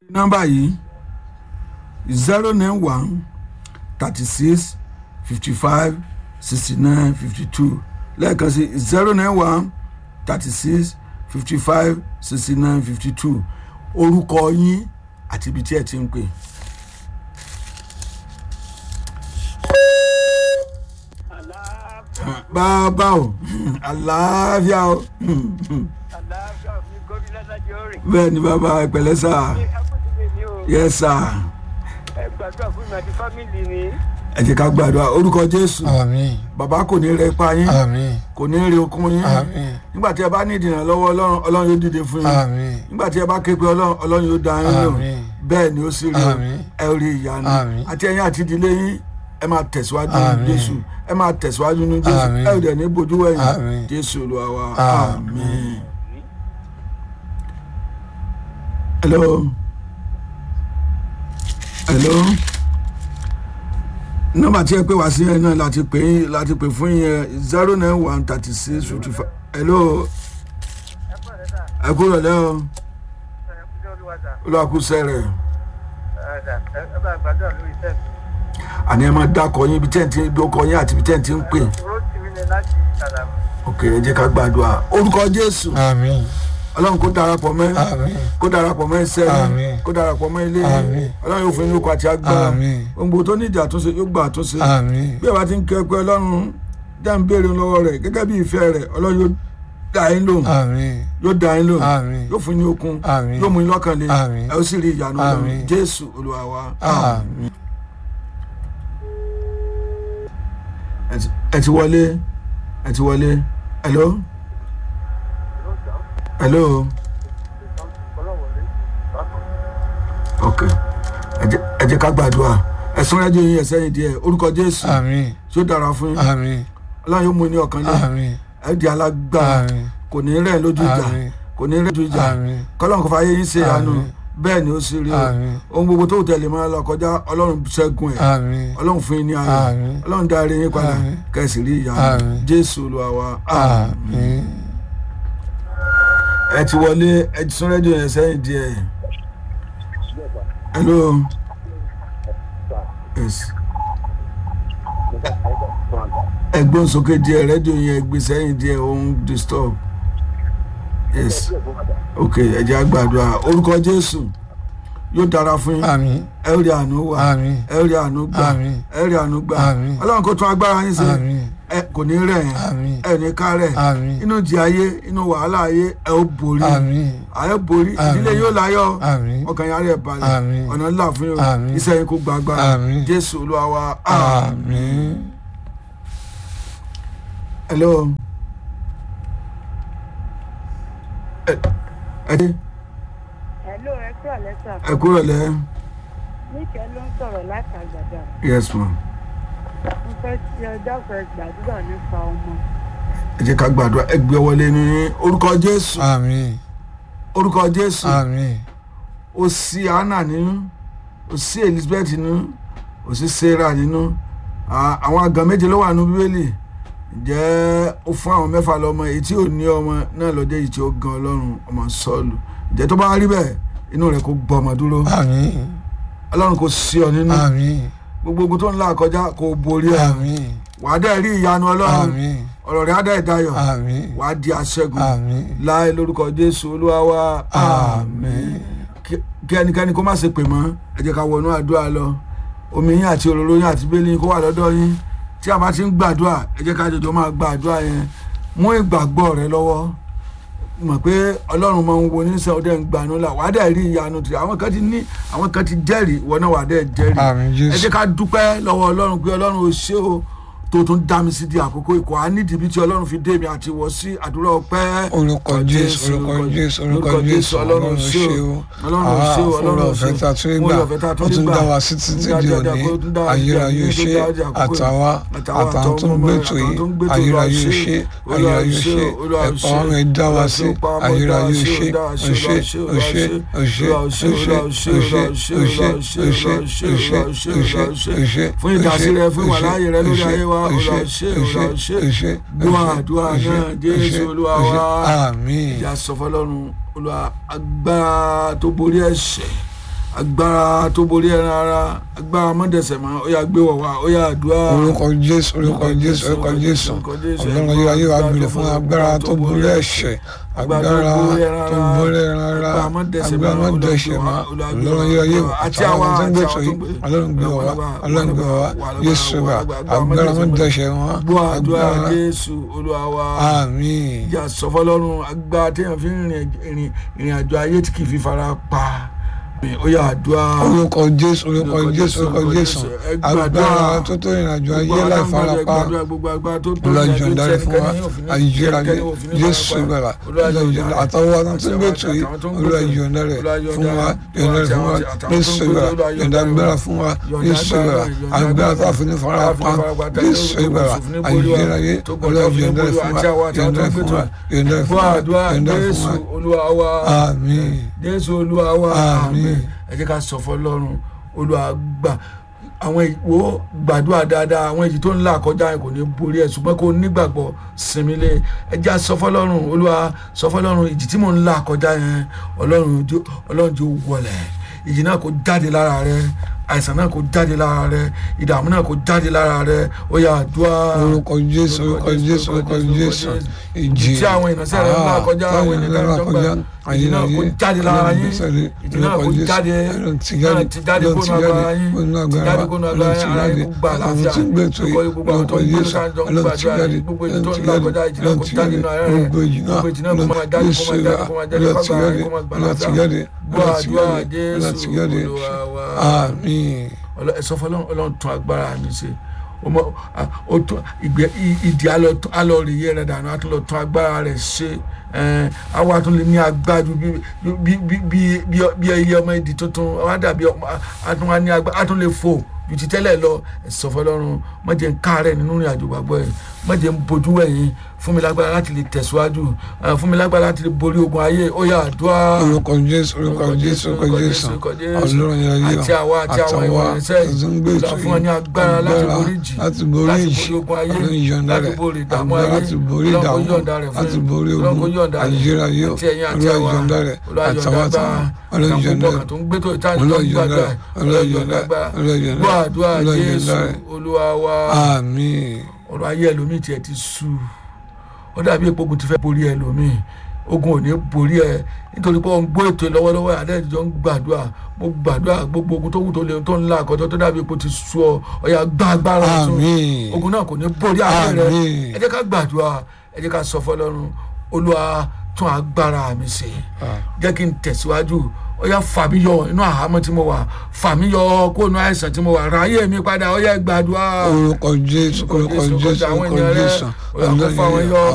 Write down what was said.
nọ́mbà yìí zero nine one thirty six fifty five sixty nine fifty two lẹ́ẹ̀kan sí zero nine one thirty six fifty five sixty nine fifty two orúkọ yín àti ibi tí ẹ ti ń pè. bàbá o àlàáfíà o àlàáfíà mi gómìnà lájọ rìn. bẹ́ẹ̀ ni bàbá ìpẹ̀lẹ́ sà ní akọ́sílẹ̀ ni o yẹ sà ẹ gbàdúrà fún mi àti fámìlì mi. ẹ jẹ́ ká gbàdúrà orúkọ jésù àmín bàbá kò ní rẹ pa yín àmín kò ní rí okun yín àmín nígbà tí ẹ bá ní ìdènà lọ́wọ́ ọlọ́run ọlọ́run yóò dìde fún yín àmín nígbà tí ẹ bá ké pe ọlọ́run ọlọ́run yóò dá yín lò Àmín. bẹ́ẹ̀ ni ó sì rí o Àmín. ẹ rí ìyanu Àmín. àti ẹ̀yin àti ìdílé yín ẹ máa tẹ̀síwájú ní Àmín. jésù ẹ máa tẹ̀síwájú ní jésù Àmín. ẹ ò dẹ̀ ní bojú wẹ̀yìn Àmín. jésù olúwa wa Àmín. àmín. hello hello nọ́mbà tí ẹ pè wá sí ẹ náà láti pè yín láti pè fún yín zero nine one thirty six fifty five hello ẹ kọ́ ẹ̀ sà ẹ kúrò lẹ́ o ẹ kújọ́ olúwa sà olùwàkúsẹ́ rẹ̀ ẹ sà ẹ bá gbàdúrà lórí iṣẹ́ mi. àní ẹ máa dákọ̀ yín ibi tẹ́ǹtì ibi ọkọ̀ yín àti ibi tẹ́ǹtì ń pè oró tì mí lẹ láti ìsàlámù. ok ẹ jẹ́ ká gbàdúrà orúkọ jésù àmín ọlọ́run kó darapọ̀ mẹ́ àmín kó darapọ̀ mẹ́ iṣẹ́ yín Àmín. kó darapọ̀ mẹ́ ilé yín Àmín. ọlọ́run yóò fún yín lóko àti agbára Àmín. gbogbo tó ní ìdí àtúnṣe yóò gba àtúnṣe àmín bí ẹ bá ti ń kẹ́ pé ọlọ́run dá ń béèrè lọ́wọ́ rẹ̀ gẹ́gẹ́ bí ìfẹ́ rẹ̀ ọlọ́run yóò dá yín lóhùn àmín yóò dá yín lóhùn àmín yóò fún yín okun Àmín. yóò mú yín lọ́kàn lé Àmín. ẹ ó sì rí ìyanu ọlọ́run Àmín. jésù olúwa wa àmín ẹ ti- ẹ ti wọlé ẹ ti wọlé hello hello ok ẹ jẹ́- ẹ jẹ́ ká gbàdúrà ẹ sún rẹ́díò yín ẹ̀sẹ̀ yín díẹ̀ orúkọ jésù àmín tí ó dára fún yín àmín ọlọ́run yóò mú yín ní ọkàn lé àmín ẹ di alágbára àmín kò ní rẹ̀ lójú ìjà àmín kò ní rẹ̀ lójú ìjà àmín kọ́lọ́n kò fàyè yín ṣe àánú Àmín. bẹ́ẹ̀ ni ó sì rí o àmín ohun gbogbo tó tẹ̀lé máa lọ kọjá ọlọ́run ṣẹ́gun ẹ̀ àmín ọlọ́run fún yín ní ayọ̀ Àmín. ọlọ́run dá eré yín padà Àmín. kẹsì rí ìyá Àmín. jésù olúwa wa àmín. àmín ẹ ti wọlé ẹ ti sún rédíò yẹn sẹ́yìn díẹ̀ hello yes ẹ gbóhùn sókè díẹ̀ rédíò yẹn gbé sẹ́yìn díẹ̀ ó ń disturb yes ok ẹ jẹ́ àgbàdua orúkọ jésù yóò dára fún yín àmín ẹ rí àánú wà àmín ẹ rí àánú gbà Àmín. ẹ rí àánú gbà Àmín. ọlọ́run kò tún agbára yín ṣe àmín ẹ kò ní rẹ̀ yín àmín ẹ ní ká rẹ̀ àmín inú ìjì ayé inú wàhálà ayé ẹ ó borí àmín ayé borí Àmín. ìdílé yóò láyọ̀ àmín ọkàn yàrá ẹ̀ balẹ̀ Àmín. ọ̀nà ńlá fún yín Àmín. iṣẹ́ yín kó gba agbára Àmín. jésù olúwa wa àmín hello. ẹ ẹ dé Hello, ẹ kúrò lẹ́sà. ẹ kúrò lẹ́ Níkẹ́ ló ń sọ̀rọ̀ láti àgbàdà. yes ma Mo fẹ́ ti ọjọ́ fẹ́ gbàdúrà nípa ọmọ. ẹ jẹ́ ká gbàdúrà ẹ gbé wọlé ní orúkọ jésù àmín orúkọ jésù àmín ó sí anna nínú ó sí elizabeth nínú ó sí sarah nínú À- àwọn àgàn méje ló wà nínú bíbélì ǹjẹ́ ó fún àwọn mẹ́fà lọ́mọ èyí tí ò ní ọmọ náà lọ́jọ́ yìí tí ó gan ọlọ́run ọmọ sọ́ọ̀lù ǹjẹ́ tó bá rí bẹ́ẹ̀ inú rẹ̀ kó gbọ́ ọmọ dúró àmín ọlọ́run kò sí ọ nínú àmín gbogbo ogun tó ń là kọjá kò borí ẹ àmín wàá dẹ́ rí ìyanu ọlọ́run àmín ọ̀rọ̀ rẹ̀ á dẹ́ dayọ̀ àmín wàá di aṣẹ́gun àmín láì lórúkọ jésù olúwa wa àmín kí kí ẹnikẹ́ni kó má ṣe pè mọ́ ẹ jẹ́ ká wọnú àdúrà lọ omi yín àti òróró yín àti bẹ́lí yín kó wà lọ́dọ̀ yín tí a bá ti ń gbàdúrà ẹ jẹ́ ká jọjọ máa gba àdúrà yẹn mú ìgbàgbọ́ rẹ lọ́wọ́ mọ̀ pé ọlọ́run máa ń wo oníṣẹ́ ọdẹ ń gbanú là wàá dẹ̀ rí ìyanu tì àwọn kan ti ní àwọn kan ti jẹ́rìí ìwọ náà wàá dẹ̀ jẹ́rìí àmín ẹ jésù jẹ́ ká dúpẹ́ lọ́wọ́ ọlọ́run pé ọlọ́run ò ṣe o tó tún dá mi sí di àkókò ìkọ́ á nídìí bí tí ọlọ́run fi dé mi àti wọ́ sí àdúrà ọpẹ́ orúkọ jésù orúkọ jésù orúkọ jésù ọlọ́run ṣe o ọlọ́run ò ṣe o ọlọ́run ò ṣe ọ̀fẹ́ tá a tún gbà ó tún dá wa sí títí di òní ayérayé ṣe àtàwa àtàwọn tó ń gbètò yìí ayérayé ṣe ayérayé ṣe ẹ̀pọ̀ ọ̀run ẹ̀ dá wa sí ayérayé ṣe òṣè òṣè òṣè òṣè òṣè òṣè òṣè òṣè òṣè òṣè fún ìdásílẹ̀ fún ìwàláyé rẹ lórí ayé wa olùwà ṣe olùwà ṣe gbọ́ àdúrà náà jésù olúwa wa àmín ìjà sọ fọlọ́run olúwa agbára tó borí ẹ̀ṣẹ̀ agbára tó borí ẹran ara agbára mọ́dẹ̀sẹ̀ mọ́ ó yá gbé wọ̀ wá ó yá àdúrà orúkọ jésù orúkọ jésù orúkọ jésù ọlọ́run ayé ayé wa gbèrè fún agbára tó borí ẹ̀ṣẹ̀ agbára tó borí ẹran ara agbára mọ́dẹ̀sẹ̀ mọ́ ọlọ́run ayé ayé àti àwọn tó ń gbé tó yìí ọlọ́run gbé wọ̀ wá ọlọ́run gbé wọ̀ wá yéṣu wa agbára mọ́dẹ̀sẹ̀ mọ́ gbọ́ àdúrà agbára jésù olúwa wa àmín ìjà sọfọlọ́run agbára téèyàn fi ń rìn ìrìn ìrìn àjò ayé tí kì í fi fara pa ó yá àdúrà orúkọ jésù orúkọ jésù orúkọ jésù agbára tó tó ìrìnàjò ayé láì farapa lọ́jọ́ dárí fún wa ayérayé jésù ìgbàlá lọ́jọ́ àtọwọ́ àwọn tó ń gbé tù yìí olùwàjò dárí fún wa yọ̀ǹda fún wa jésù ìgbàlá yọ̀ǹda agbára fún wa jésù ìgbàlá agbára tó àfi ní farapa jésù ìgbàlá ayérayé olùwàjò dárí fún wa yọ̀ǹda fún wa yọ̀ǹda fún fún wa àdúrà yọ̀ǹda fún jésù wa olúwa wa àmín jésù olúwa wa Àmín. ẹ jẹ́ ká sọ fọlọ́run olúwa gbà àwọn ìwò gbàdúrà dáadáa àwọn èyí tó ń là kọjá yẹn kò ní borí ẹ ṣùgbọ́n kò nígbàgbọ́ sinmi lé ẹ jẹ́ sọ fọlọ́run olúwa sọ fọlọ́run ìjì tí mò ń là kọjá yẹn ọlọ́run jó ọlọ́run jó wọlẹ̀ ìjì náà kò jáde lára rẹ àìsàn náà kò jáde lára rẹ ìdààmú náà kò jáde lára rẹ ó yá àdúrà orúkọ jésù orúkọ jésù orúkọ jésù ìjì tí àwọn ìránṣẹ́ rẹ̀ ń là kọjá àwọn ènìyàn tó ń gbà ìjì náà kò jáde lára yín ìjì náà kò jáde náà ti jáde kó nu agbára yín ti jáde kó nu agbára yín ara yín kó gbà láfíà kókó gbogbo àwọn tó ń gbé sáà jọ ń gbàdúrà yín gbogbo ìjì tó ń là kọjá ìjì náà kò jáde nù ara rẹ gbogbo ìjì náà kò máa jáde kó máa jáde kó máa jáde kó máa jáde kó máa gbà láfíà gbọ́ àdúrà jésù olúwa wa àmín Ọlọ́- ẹ sọ fún Ọlọ́run Ọlọ́run tún agbára mi ṣe o mọ a- o tún ìgbẹ i- ìdí alọ tún- alọ rè yẹ rẹ dànù a tún lọ tún agbára rẹ ṣe ẹn àwa tún lè ní agbájú bí bí bí bí bí bí ẹyẹ ọmọ ìdí tuntun àwa dàbí ọmọ a tún wá ní agbá a tún lè fò ju ti tẹ́lẹ̀ lọ ẹ sọ fún Ọlọ́run má jẹ́ n káàárẹ̀ nínú ìrìn àjò gbàgbọ́ yẹn má jẹ́ n bojú wẹ̀yìn fún mi lágbára láti lè tẹ̀síwájú ẹ, fún mi lágbára láti lè borí ogun ayé ó yá àdúrà orúkọ jésù orúkọ jésù orúkọ jésù ọlọ́run yẹn yẹ àti àwa àti àwọn ìwà ìrìnsẹ̀ yìí ìlà fún wọn ní agbára láti borí jì láti borí láti ìjì borí ogun ayé ọlọ́run yọ̀ǹda láti rẹ̀ borí ìdààmú agbára ayé láti borí Ọlọ́run kó ìdààmú yọ̀ǹda rẹ̀ fún láti yín. borí Ọlọ́run kó ogun yọ̀ǹda rẹ̀ ayérayé àti ẹ̀yin àti ọlọ́run àwa yọ̀ǹda rẹ̀ Olúwa yọ̀ǹda àtàwọn agbára ọlọ́run yọ̀ǹda ìdààmú rẹ̀ tó ń gbé tó ìtàn tó Ọlọ́run ń yọ̀ǹda gbàdúrà rẹ̀ Ọlọ́run Ọlọ́run yọ̀ǹda yọ̀ǹda agbára Ọlọ́run yọ̀ǹda gbọ́ àdúrà Ọlọ́run Jésù yọ̀ǹda rẹ̀ Olúwa wa àmín ọ̀rọ̀ ayé ẹlòmíì tiẹ̀ ti sú ó dàbí epo ogun ti fẹ́ borí ẹlòmíì ogun ò ní borí ẹ nítorí pé ó ń gbọ́ ètò lọ́wọ́lọ́wọ́ àdéhùn ń gbàdúrà mo gbàdúrà gbogbo ogun tó wù tó lè tó ń la àkọ́jọ́ tó dàbí epo ti sú ọ ọ̀yà gbá agbára ọ̀tún àmín ogun náà kò ní borí ayé rẹ Àmín. ẹ jẹ́ ká gbàdúrà ẹ jẹ́ ká sọ fọlọ́run olúwa tún agbára mi ṣe jẹ́ kí n tẹ̀síwájú ó yá fà mí yọ inú àhámọ́ tí mo wà fà mí yọ kó inú àìsàn tí mo wà ráyè mi padà ó yá gbàdúrà orúkọ jésù orúkọ jésù àwọn orúkọ ènìyàn rẹ jésù ó yá kó fà wọ́n yọ